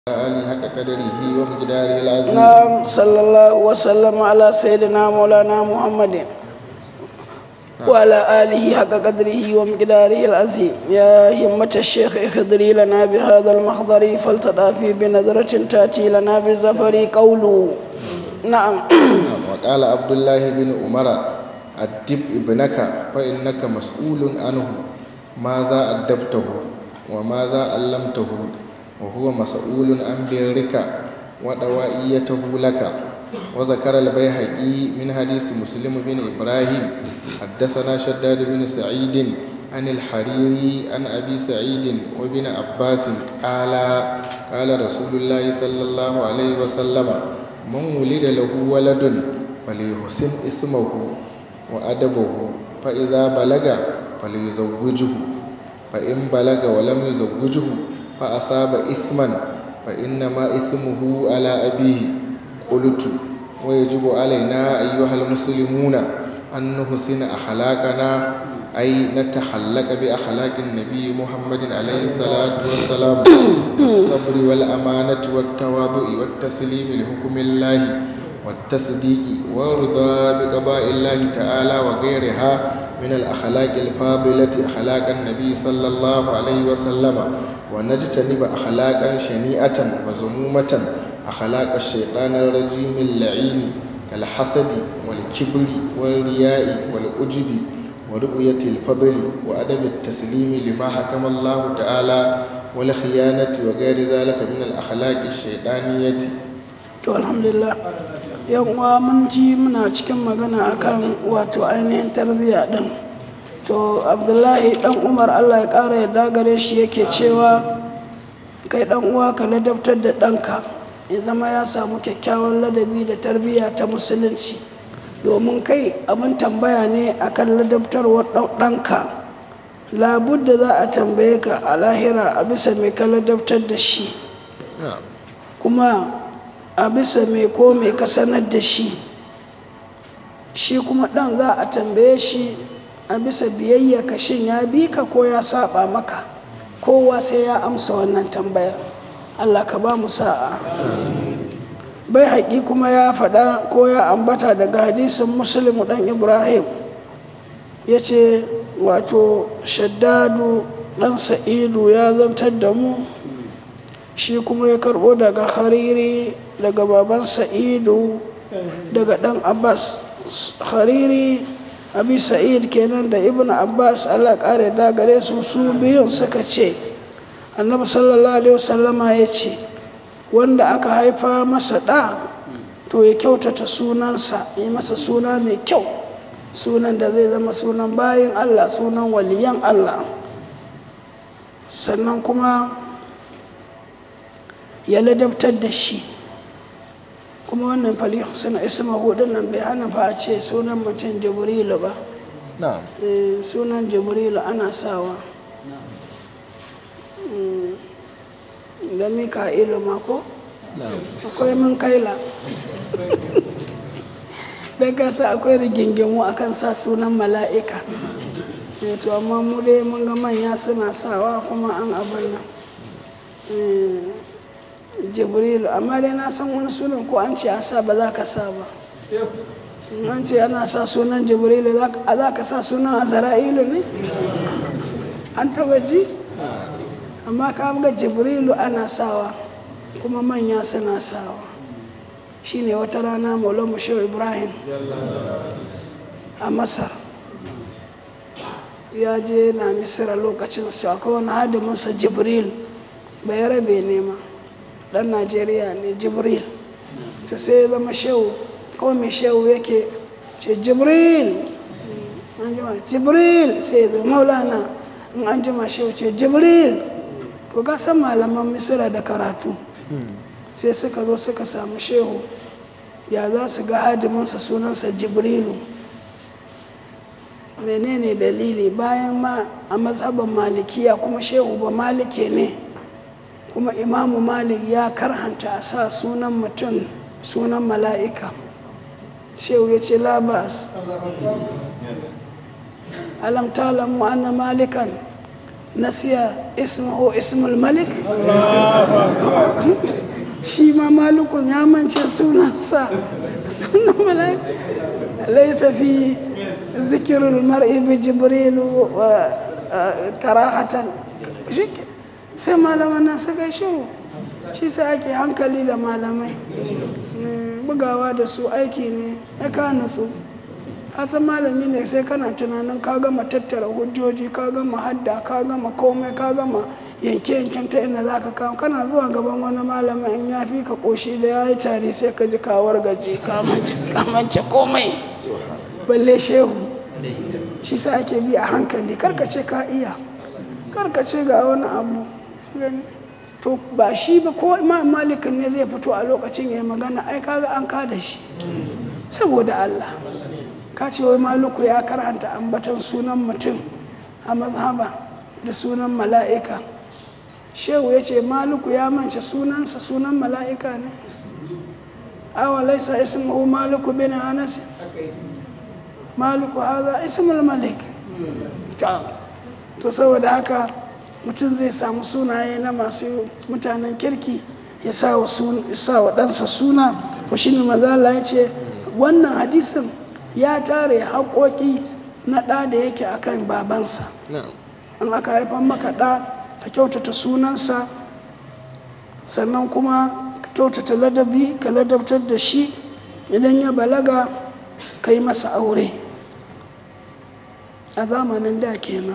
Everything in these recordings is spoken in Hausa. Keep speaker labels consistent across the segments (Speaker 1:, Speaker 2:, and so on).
Speaker 1: آله حق قدره ومقداره العظيم
Speaker 2: نعم صلى الله وسلم على سيدنا مولانا محمد وعلى آله حق قدره ومقداره العظيم يا همة الشيخ اخضري لنا بهذا المخضر فلتضافي بنظرة تأتي لنا بالزفر قوله نعم
Speaker 1: وقال عبد الله بن عمر أدب ابنك فإنك مسؤول عنه ماذا أدبته وماذا علمته وهو مسؤول عن برك ودوائيته لك وذكر البيهقي من حديث مسلم بن إبراهيم حدثنا شداد بن سعيد عن الحريري عن أبي سعيد وابن عباس قال قال رسول الله صلى الله عليه وسلم من ولد له ولد فليحسن اسمه وأدبه فإذا بلغ فليزوجه فإن بلغ ولم يزوجه فأصاب إثما فإنما إثمه على أبيه قلت ويجب علينا أيها المسلمون أن نحسن أخلاقنا أي نتخلق بأخلاق النبي محمد عليه الصلاة والسلام والصبر والأمانة والتواضع والتسليم لحكم الله والتصديق والرضا بقضاء الله تعالى وغيرها من الأخلاق الفاضلة أخلاق النبي صلى الله عليه وسلم ونجتنب أخلاقا شنيئة وزمومة أخلاق الشيطان الرجيم اللعين كالحسد والكبر والرياء والعجب ورؤية الفضل وعدم التسليم لما حكم الله تعالى والخيانة وغير ذلك من الأخلاق الشيطانية
Speaker 2: to alhamdulillah yan uwa mun ji muna cikin magana akan wato ainihin tarbiyya din to abdullahi dan umar allah ya kara yarda gare shi yake cewa kai dan uwa ka ladabtar da ɗanka ya zama ya samu kyakkyawan ladabi da tarbiyya ta musulunci domin kai abin tambaya ne akan ladabtarwar ɗanka labudda za a tambaye ka a lahira a bisa mai ka ladabtar da shi kuma a bisa mai ko mai ka sanar da shi shi kuma ɗan za a tambaye shi a bisa biyayya ka shin ya bi ka ko ya saba maka kowa sai ya amsa wannan tambayar allah ka ba mu sa'a bai haƙi kuma ya faɗa ko ya ambata daga hadisin musulmi ɗan ibrahim ya ce wato shaddadu ɗan sa'idu ya zantar da mu shi kuma ya karɓo daga hariri daga baban sa'idu daga ɗan abbas hariri abi sa'id kenan da ibn abbas allah ƙare da gare su su biyun suka ce annabi sallallahu alaihi wasallama ya ce wanda aka haifa masa ɗa to ya kyautata sunansa yi masa suna mai kyau sunan da zai zama sunan bayan allah sunan waliyan allah sannan kuma ya ladabtar da shi kuma wannan fali suna isma hudun nan bai hana fa a ce sunan mutum jibrilu ba
Speaker 1: na'am
Speaker 2: sunan jibrilu ana sawa da mika'ilu ma ko
Speaker 1: na'am
Speaker 2: akwai min kaila don kasa akwai rigingimu akan sa sunan mala'ika Eh, to amma mu dai mun ga manya suna sawa kuma an abin nan Eh, jibrilu amma dai na san wani sunan ko an ce a sa ba za ka sa ba in an ce ana sa sunan jibrilu za ka- a za ka sa sunan azra'ilu ne an taba ji amma ka ga jibrilu ana sawa kuma manya suna sawa shine wata rana maulamu shehu ibrahim a masar ya je na misira lokacin su akwai wani hadiminsa jibril bai rabe nema dan najeriya ne jibril to sai ya zama shehu kawai mai shehu yake ce jibril an jima jibril sai ya zo maulana in an jima shehu ce jibril to ka san malaman misira da karatu sai suka zo suka samu shehu ya za su ga hadiminsa sunansa jibrilu menene dalili bayan ma a mazhaban malikiya kuma shehu ba malike ne kuma imamu malik ya karhanta a sa sunan mutum sunan mala'ika shehu ya ce labas alam talamu anna malikan nasiya ismahu ismul malik shi ma malikun ya mance sunansa sunan malik laisa fi zikirul mar'i bi jibrilu karahatan shi sai malaman nan suka shiru shi sai ake hankali da malamai bugawa da su aiki ne ya kana su san malami ne sai kana tunanin ka gama tattara hujjoji ka gama hadda ka gama komai ka gama yanke-yanken ta inda za ka kawo kana zuwa gaban wani malamin in ya fi ka koshi da ya yi tari sai ka ji kawar gaji kamance komai balle shehu shi sa ake bi a hankali karkace ka iya karkace ga wani abu to ba shi ba ko imam malikin ne zai fito a lokacin ya magana ai kaga an kada shi saboda allah ka ce wai maluku ya karanta ambatan sunan mutum a mazhaba da sunan mala'ika shehu ya ce maluku ya mance sunansa sunan mala'ika ne awa laisa ismuhu maluku bin anas maluku haza ismul malik to saboda haka mutum zai samu sunaye na masu mutanen kirki ya sa wa ɗansa suna ko shi ne mazala ya ce wannan hadisin ya tare haƙoƙi na ɗa da yake akan babansa an aka haifan maka ɗa ka kyautata sunansa sannan kuma ka kyautata ladabi ka ladabtar da shi idan ya balaga ka yi masa aure a zamanin da kenan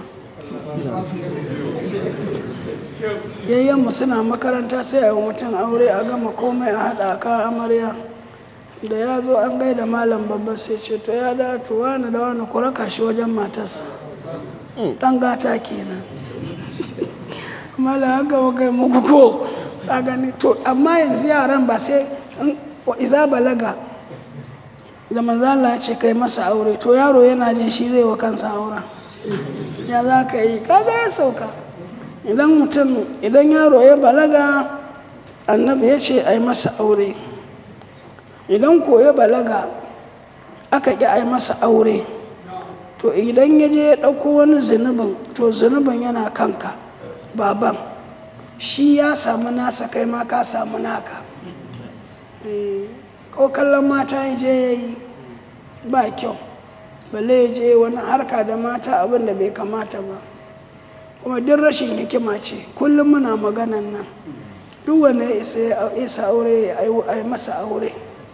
Speaker 2: yayyanmu suna makaranta sai a yi mutum aure a gama komai a haɗa ka amarya da ya zo an gaida malam babba sai ce to ya da to wani da wani ku raka shi wajen matarsa ɗan gata kenan mala haka kai muku ko a gani to amma yanzu yaran ba sai iza balaga da manzala ya ce kai masa aure to yaro yana jin shi zai wa kansa auren ya za ka yi kaga ya sauka idan mutum idan yaro ya balaga annabi ya ce a yi masa aure idan ko ya balaga aka ƙi a yi masa aure to idan ya je ya ɗauko wani zunubin to zunubin yana kanka baban shi ya samu nasa kai ma ka samu naka ko kallon mata ya je ya yi ba kyau balle ya je wani harka da mata abin da bai kamata ba kuma duk rashin hikima ce kullum muna maganan nan duk wanda ya isa aure ya yi masa aure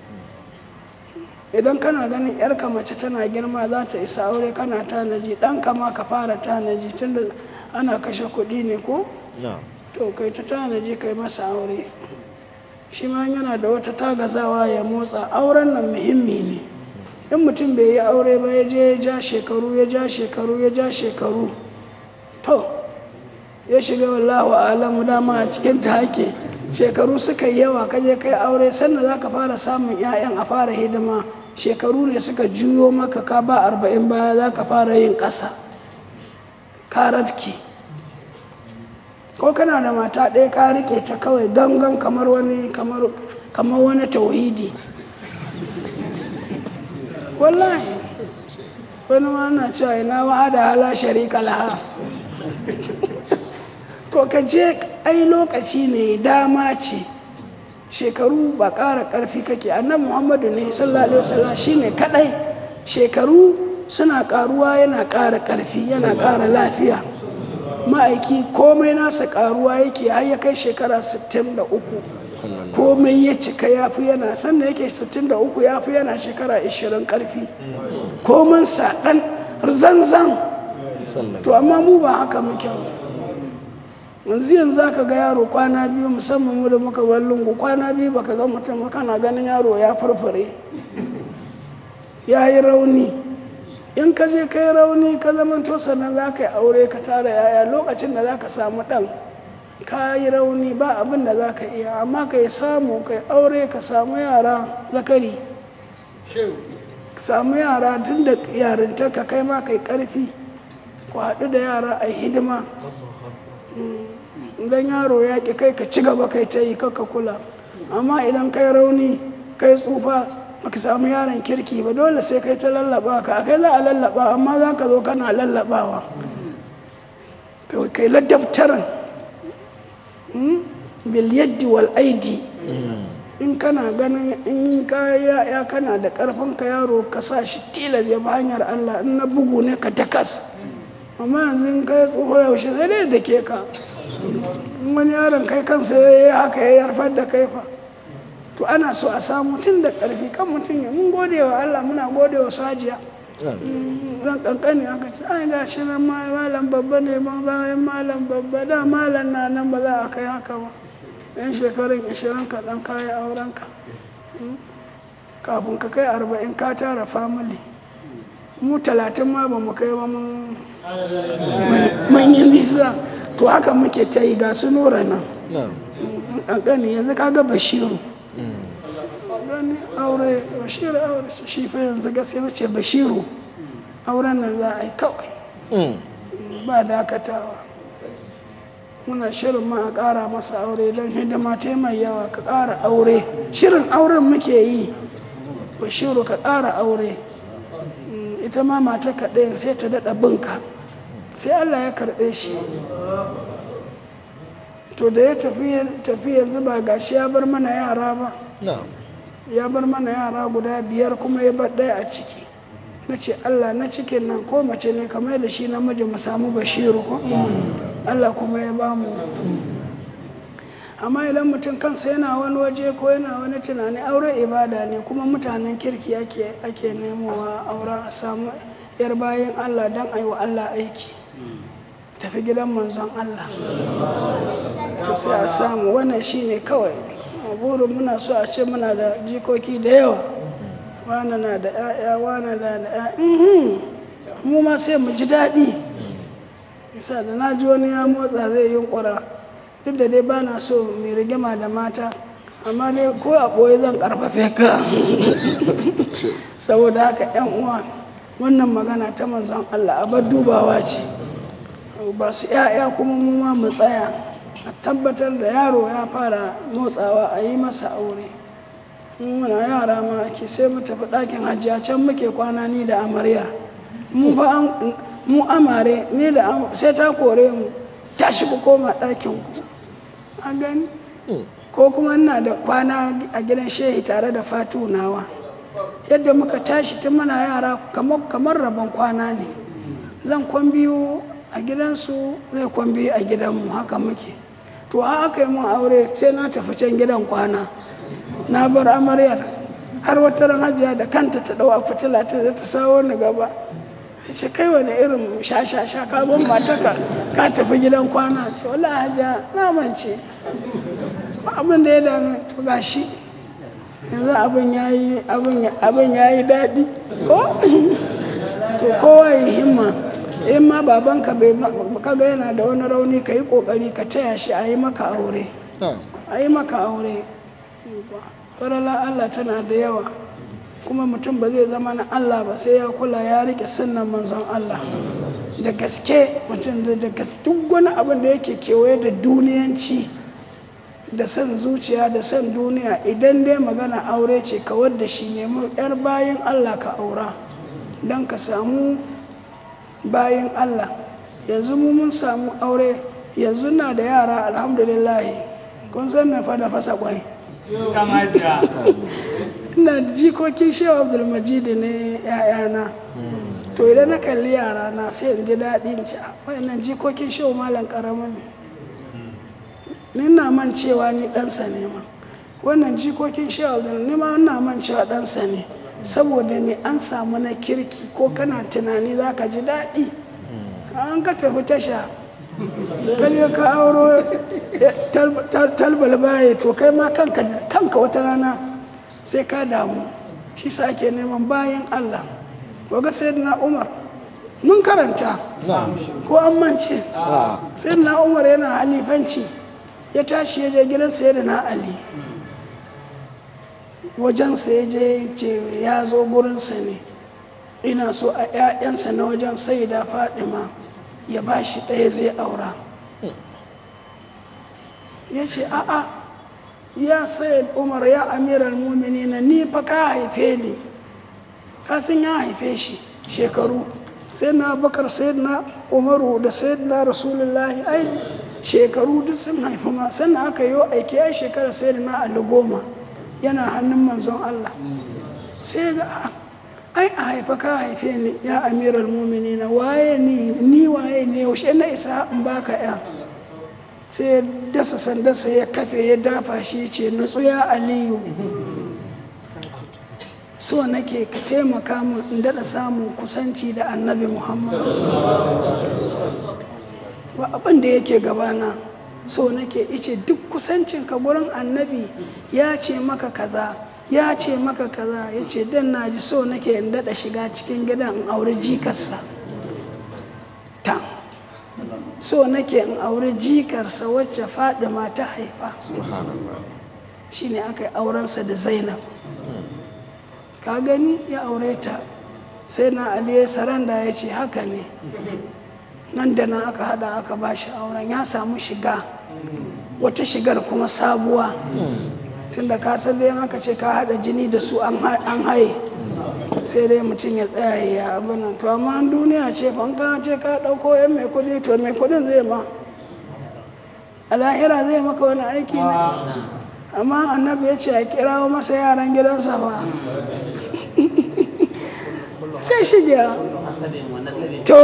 Speaker 2: idan kana ganin yarka mace tana girma za ta isa aure kana tanaji ɗanka ma ka fara tanaji tunda ana kashe kuɗi ne ko to kai ta tanaji kai masa aure shi ma yana da wata tagazawa ya motsa auren nan muhimmi ne in mutum bai yi aure ba ya je ya ja shekaru ya ja shekaru ya ja shekaru to ya shiga wallahu alamu dama a cikin ta hake shekaru suka yi yawa kaje kai aure sannan za ka fara samun 'ya'yan a fara hidima shekaru ne suka juyo maka ka ba arba'in baya za ka fara yin ƙasa ka rafke ko kana da mata ɗaya ka rike ta kawai gangan kamar wani kamar wani tauhidi wallahi wani wannan cewa ina wa'ada hala sharika laha to ka je ai lokaci ne dama ce shekaru ba ƙara ƙarfi kake annabi muhammadu ne sallallahu alaihi wasallam shine kadai shekaru suna ƙaruwa yana ƙara ƙarfi yana ƙara lafiya ma'aiki komai nasa ƙaruwa yake har ya kai shekara 63 komai ya cika ya fi yana sannan yake 63 ya fi yana shekara 20 ƙarfi koman saɗan zanzan to amma mu ba haka muke yanzu yanzu za ka ga yaro kwana biyu musamman mu da muka bar lungu kwana biyu baka ga mutum kana ganin yaro ya furfure ya yi rauni in ka je kai rauni ka zama to sannan za ka yi aure ka tara yaya lokacin da za ka samu ɗan ka yi rauni ba abin da za ka iya amma ka yi samu ka yi aure ka samu yara zakari samu yara tun da yarinta ka kai ma ka yi ƙarfi ku haɗu da yara a hidima idan yaro ya ƙi kai ka ci gaba kai ta yi kaka kula amma idan kai rauni kai tsufa baka samu yaron kirki ba dole sai kai ta lallaba ka kai za a lallaba amma za ka zo kana lallabawa kai kai ladabtaran bil yaddi wal aidi in kana ganin in ka ya ya kana da karfin ka yaro ka sa shi tilas ya bi hanyar Allah in na bugu ne ka takas amma yanzu in kai tsoho yaushe sai dai da ke ka in wani yaron kai kansa ya yi haka ya yarfar da kai fa to ana so a samu tun da karfi kan mutum ya mun gode wa Allah muna gode wa sajiya ran kankani aka ce ai ga shi nan ma- malam babba ne ma bayan malam babba da malam na nan ba za a kai haka ba yan shekarun ashirin ka dan kayi aurenka Mm. kafin ka kai arba'in ka tara family mu talatin ma ba mu kai ba mun mun yi nisa to haka muke ta yi ga su nura nan
Speaker 1: na'am
Speaker 2: kankani yanzu kaga bashiru gani aure bashiru aure shi fa yanzu gaskiya ce bashiru auren nan za a yi kawai
Speaker 1: Mm.
Speaker 2: ba dakatawa muna shirin ma a ƙara masa aure don hidima ta mai yawa ka ƙara aure shirin auren muke yi bashiru ka ƙara aure Mm, ita ma mata kaɗai sai ta daɗa binka sai allah ya karɓe shi to da ya tafi tafi yanzu ba gashi ya bar mana yara ba
Speaker 1: na'am
Speaker 2: ya bar mana yara guda biyar kuma ya bar ɗaya a ciki na ce allah na cikin nan ko mace ne kamar da shi namiji mu samu bashiru ko allah kuma ya ba mu amma idan mutum kansa yana wani waje ko yana wani tunani aure ibada ne kuma mutanen kirki ake ake nemowa auren a samu yar bayan allah don a yi wa allah aiki tafi gidan manzon allah to sai a samu wannan shine kawai a burin muna so a ce muna da jikoki da yawa wane na da 'ya'ya wane na da 'ya'ya Mhm. mu ma sai mu ji daɗi isa da na ji wani ya motsa zai yi ƙwara duk da dai ba na so mai rigima da mata amma dai ko a ɓoye zan ƙarfafe ka saboda haka 'yan uwa wannan magana ta manzon Allah abar dubawa ce ba su 'ya'ya kuma mu ma mu tsaya a tabbatar da yaro ya fara motsawa a yi masa aure in muna yara ma ake sai mu tafi ɗakin hajiya can muke kwana ni da amaryar mu fa an- mu amare ni da am- sai ta kore mu tashi ku koma ɗakin ku a gani ko kuma ina da kwana a gidan shehi tare da fatu nawa yadda muka tashi tun muna yara kamar kamar rabon kwana ne zan kwan biyu a gidansu zai kwan biyu a gidanmu haka muke to a aka yi mun aure sai na tafi can gidan kwana na bar amaryar har wata ran hajiya da kanta ta ɗau a fitila ta zai ta sawo ni gaba ta ce kai wani irin sha-sha-sha ka ban mataka ka tafi gidan kwana ce wala hajiya na mance ba abin da ya dame to gashi yanzu abin ya yi abin ya yi daɗi ko to kowa ya himma in ma babanka bai kaga yana da wani rauni ka yi ƙoƙari ka taya shi a yi maka aure
Speaker 1: na'am
Speaker 2: a yi maka aure farala Allah tana da yawa kuma mutum ba zai zama na Allah ba sai ya kula ya rike sunnan manzon Allah da gaske mutum da da gaske duk wani abin da yake kewaye da duniyanci da son zuciya da son duniya idan dai magana aure ce ka wadda shi nemi yar bayan Allah ka aura don ka samu bayan Allah yanzu mu mun samu aure yanzu na da yara alhamdulillah kun san na fada fasa kwai ina da jikokin shehu abdulmajid ne ya'yana to idan na kalli yara na sai in ji daɗi in ci "Ah, wayannan jikokin shehu malam ƙaramin ne ni na man cewa ni ɗansa ne ma wannan jikokin shehu abdul ni ma ina man cewa ɗansa ne saboda me an samu na kirki ko kana tunani za ka ji daɗi an ka tafi tasha ka je ka auro eh, tal- tal- talbal baye to kai ma kanka kanka wata rana sai ka damu shi sa ake neman bayan Allah waga sayyidina Umar mun karanta
Speaker 1: na'am
Speaker 2: ko an mance
Speaker 1: a
Speaker 2: sayyidina Umar yana halifanci ya tashi ya je gidan sayyidina Ali wajensa ya je ce ya zo gurinsa ne ina so a 'ya'yansa na wajen saida fadima ya ba shi ɗaya zai aura ya ce a'a ya sayid umar ya amiral muminina ni fa ka haife ni kasin ya haife shi shekaru sai na bakar sai na umaru da sayyidina rasulullahi ai shekaru duk sun haifi ma sannan aka yi aiki ai shekara sayyidina ali goma yana hannun manzon allah sai ga "Ah, ai a haifa ka haife ni ya amiral muminina waye ni ni waye ne yaushe na isa in baka ya sai ya dasa sandarsa ya kafe ya dafa shi ya ce nutsu ya aliyu so nake ka taimaka min in daɗa samun kusanci da annabi muhammad ba abin da yake gabana so nake ice duk kusancin ka gurin annabi ya ce maka kaza ya ce maka kaza ya ce dan na ji so nake in daɗa shiga cikin gidan in auri jikarsa ta so nake in auri jikarsa wacce fadima ta haifa
Speaker 1: subhanallah
Speaker 2: shine aka yi aurensa da zainab ka gani ya aure ta sai na ali ya saranda ya ce haka ne nan da nan aka hada aka ba shi auren ya samu shiga wata shigar kuma sabuwa tunda ka san dai in aka ce ka hada jini da su an ha- an haye sai dai mutum ya tsaya ya abin nan to amma an duniya ce fa in ka ce ka dauko yan mai kudi to mai kudin zai ma a lahira zai maka wani aiki ne amma annabi ya ce a kirawo masa yaran gidansa ba sai shiga to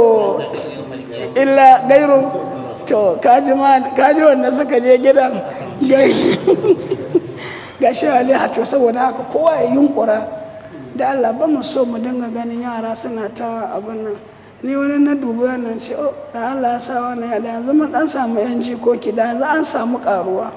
Speaker 2: illa gairu to kaji ma kaji wanda suka je gidan gai ga shi aliha to saboda haka kowa ya yunkura da Allah ba mu so mu dinga ganin yara suna ta abin nan ni wani na dubi wannan ce oh da Allah ya sa wannan ya da yanzu mun dan samu yan jikoki da yanzu an samu karuwa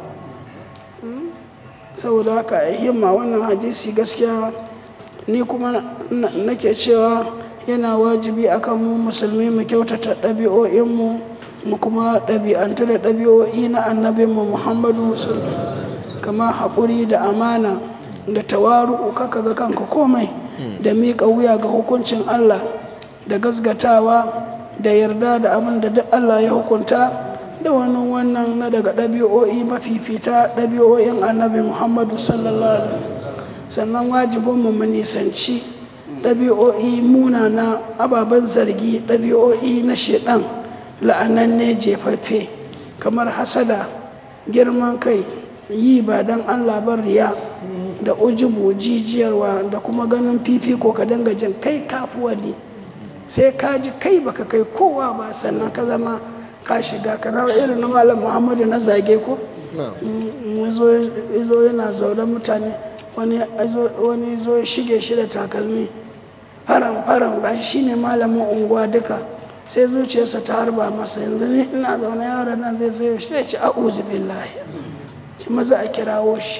Speaker 2: saboda haka a himma wannan hadisi gaskiya ni kuma na- nake cewa yana wajibi akan mu musulmi mu kyautata ɗabi'o'inmu mu kuma ɗabi'antu da ɗabi'o'i na annabinmu muhammadu sallallahu alaihi wasallam. kama haƙuri da amana da tawaru'u kaka ga kanka komai da miƙa wuya ga hukuncin allah da gasgatawa da yarda da abin da duk allah ya hukunta da wani wannan na daga ɗabi'o'i mafifita ɗabi'o'in annabi muhammadu sallallahu alaihi wasallam. sannan wajibinmu mu nisanci ɗabi'o'i munana ababen zargi ɗabi'o'i na shaiɗan la'ananne jefaffe kamar hasada girman kai yi ba don allah ban riya da ujubu jijiyarwa da kuma ganin fifiko ka dinga jin kai kafuwa ne sai ka ji kai baka kai kowa ba sannan ka zama ka shiga ka zama irin na malam muhammadu na zage ko
Speaker 1: na'am
Speaker 2: mu zo zo yana zaune mutane wani ya zo- wani zo ya shige shi da takalmi faran faran ba shi ne malamin unguwa duka sai zuciyarsa ta harba masa yanzu ni ina zaune yaron nan zai zai shi ya ce a'udhu billahi shi maza a kirawo shi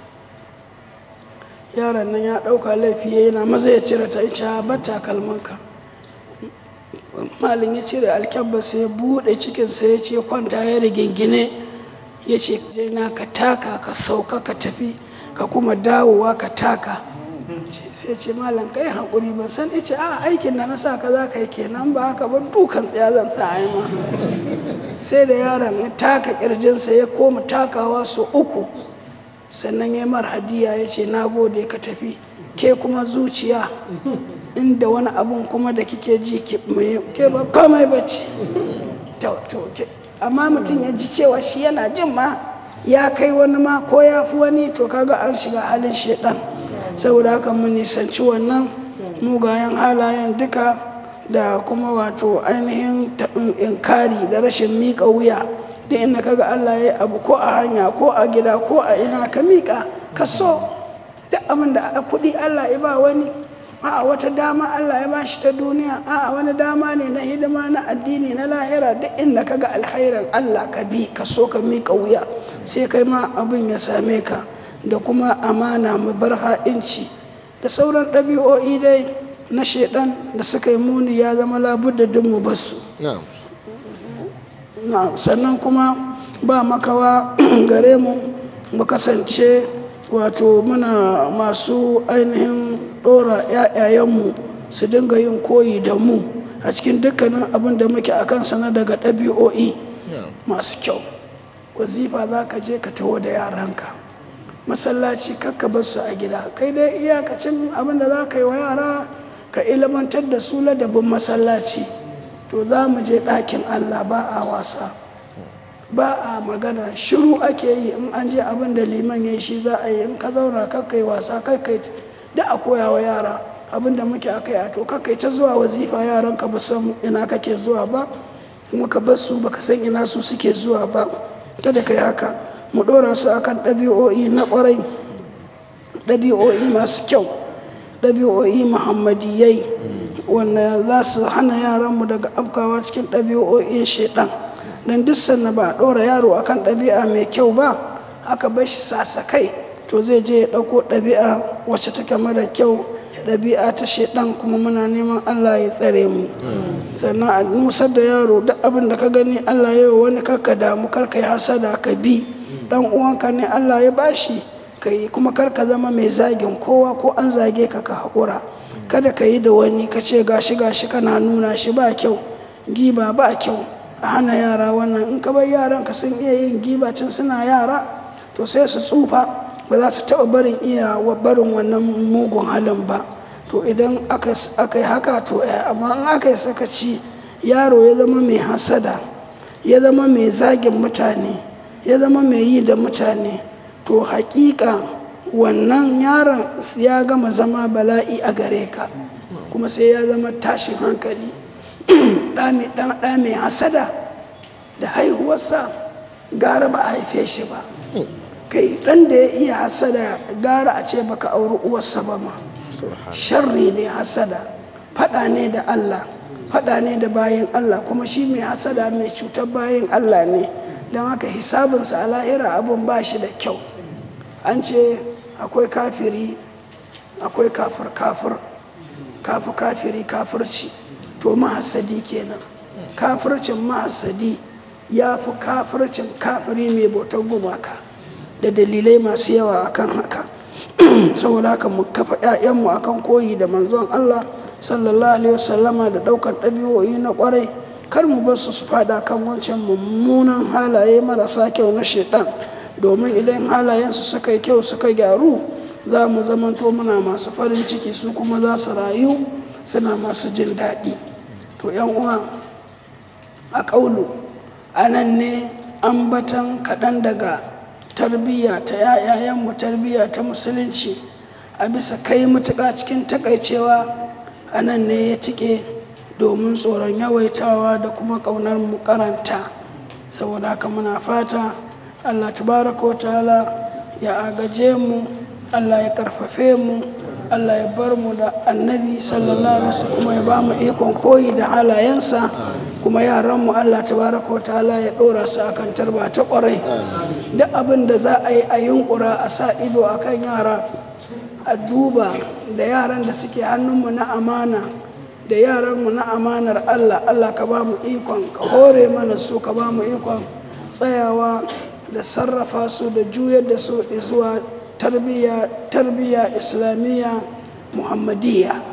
Speaker 2: yaron nan ya ɗauka laifi ya yana maza ya cire ta ita ba takalmanka malin ya cire alkyabba sai ya buɗe cikinsa ya ce kwanta ya rigingine ya ce na ka taka ka sauka ka tafi ka kuma dawowa ka taka Ce- sai ce malam kai haƙuri ban san ice a aikin da na sa ka za ka yi kenan ba haka ba dukan tsaya zan sa a yi ma sai da yaron ya taka ƙirjinsa ya koma takawa su uku sannan ya mar hadiya ya ce na gode ka tafi ke kuma zuciya inda wani abun kuma da kike ji ki- ke ba komai bacci to to ke- amma mutum ya ji cewa shi yana jin ma ya kai wani ma ko ya fi wani to kaga an shiga halin shedan saboda haka mun nisanci wannan mugayen halayen duka da kuma wato ainihin ta- inkari da rashin miƙa wuya da inda kaga Allah ya yi abu ko a hanya ko a gida ko a ina ka miƙa ka so duk abin da a kuɗi Allah ya ba wani a wata dama Allah ya bashi ta duniya a wani dama ne na hidima na addini na lahira duk inda ka ga alkhairin Allah ka bi ka so ka miƙa wuya sai kai ma abin ya same ka da kuma amana mu bar ha'inci da sauran ɗabi'o'i dai na shaidan da suka yi muni ya zama labudda duk mu basu
Speaker 1: na'am
Speaker 2: na sannan kuma ba makawa gare mu mu kasance wato muna masu ainihin ɗora 'ya'yayenmu su dinga yin koyi da mu a cikin dukkanin abin da muke a kansa na daga ɗabi'o'i
Speaker 1: na'am
Speaker 2: masu kyau wazifa za ka je ka taho da yaranka masallaci kakka bar su a gida kai dai iyakacin abin da za ka yi wa yara ka ilmantar da su ladabin masallaci to za mu je ɗakin allah ba a wasa ba a magana shiru ake yi in an je abin da liman ya yi shi za a yi in ka zauna kakkai wasa kakkai da a koya wa yara abin da muke akai a to kakkai ta zuwa wazifa yaran ka ba san ina kake zuwa ba kuma ka bar su baka san ina su suke zuwa ba kada ka yi haka mu ɗora su akan ɗabi'o'i na ƙwarai ɗabi'o'i masu kyau ɗabi'o'i muhammadiyai wanda za su hana yaranmu daga afkawa cikin ɗabi'o'in shaidan don duk sanna ba a ɗora yaro akan ɗabi'a mai kyau ba aka bar shi sasa kai to zai je ya ɗauko ɗabi'a wacce take mara kyau ɗabi'a ta shaidan kuma muna neman allah ya tsare mu sannan a nusar da yaro duk abin da ka gani allah ya yi wani karka damu karka yi hasada ka bi dan uwanka ne allah ya bashi ka yi kuma karka zama mai zagin kowa ko an zage ka ka haƙura kada ka yi da wani ka ce gashi gashi kana nuna shi ba kyau giba ba kyau a hana yara wannan in ka bar yaran ka sun iya yin giba tun suna yara to sai su tsufa ba za su taɓa barin iya barin wannan mugun halin ba to idan aka yi haka to amma in aka yi sakaci yaro ya zama mai hasada ya zama mai zagin mutane ya zama mai yi da mutane to hakika wannan yaron ya gama zama bala'i a gare ka kuma sai ya zama tashin hankali ɗa mai hasada da haihuwarsa gara ba a haife shi ba kai ɗan da ya iya hasada gara a ce baka auri uwarsa ba ma sharri ne hasada faɗa ne da allah faɗa ne da bayan allah kuma shi mai hasada mai cutar bayan allah ne don haka hisabinsa a lahira abin ba shi da kyau an ce akwai kafiri akwai kafir kafir kafi kafiri kafirci to mahasadi kenan kafircin mahasadi ya fi kafircin kafiri mai bautar gumaka da dalilai masu yawa akan haka saboda haka mu kafa 'ya'yanmu akan koyi da manzon Allah sallallahu alaihi wasallama da daukar ɗabi'o'i na kwarai kar mu bar su su fada kan wancan mummunan halaye marasa kyau na shaidan domin idan halayensu suka yi kyau suka gyaru za mu zamanto muna masu farin ciki su kuma za su rayu suna masu jin daɗi to yan uwa a ƙaulu anan ne ambatan kaɗan daga tarbiyya ta yayayenmu tarbiyya ta musulunci a bisa kai matuƙa cikin takaicewa a nan ne ya tike domin tsoron yawaitawa da kuma ƙaunar mu karanta saboda haka muna fata allah tabaraka wa ta'ala ya agaje mu allah ya karfafe mu allah ya bar mu da annabi sallallahu alaihi wasallam kuma ya ba mu ikon koyi da halayensa kuma yaranmu allah tabaraka wa ta'ala ya ɗora su akan tarba ta ƙwarai duk abin da za a yi a yunkura a sa ido akan yara a duba da yaran da suke hannunmu na amana da yaranmu na amanar Allah Allah ka ba mu ikon ka hore mana su ka ba mu ikon tsayawa da sarrafa su da juyar da su zuwa tarbiyya islamiyya muhammadiyya